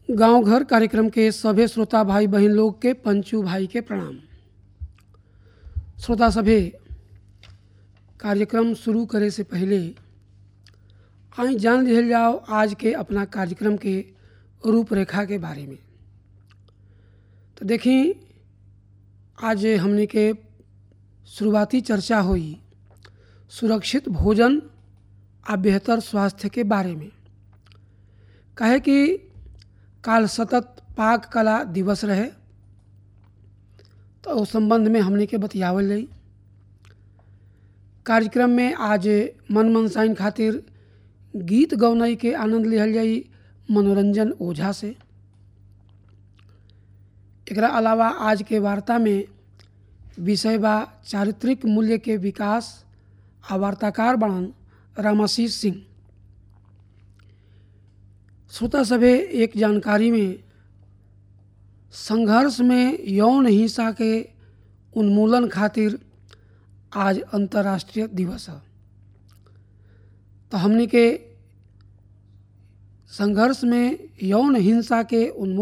गांव घर कार्यक्रम के सभे श्रोता भाई बहन लोग के पंचू भाई के प्रणाम श्रोता सभे कार्यक्रम शुरू करे से पहले आई जान लिहल जाओ आज के अपना कार्यक्रम के रूपरेखा के बारे में तो देखी आज हमने के शुरुआती चर्चा हुई सुरक्षित भोजन आ बेहतर स्वास्थ्य के बारे में कहे कि काल सतत पाक कला दिवस रहे तो उस संबंध में हमने के बतियावल जाई कार्यक्रम में आज मन मनसाइन खातिर गीत गौनई के आनंद लिहल जाई मनोरंजन ओझा से एकरा अलावा आज के वार्ता में विषय बा चारित्रिक मूल्य के विकास आ वार्ताकार बनन रामाशीष सिंह श्रोता सभे एक जानकारी में संघर्ष में यौन हिंसा के उन्मूलन खातिर आज अंतर्राष्ट्रीय दिवस है तो हमने के संघर्ष में यौन हिंसा के उन्मूलन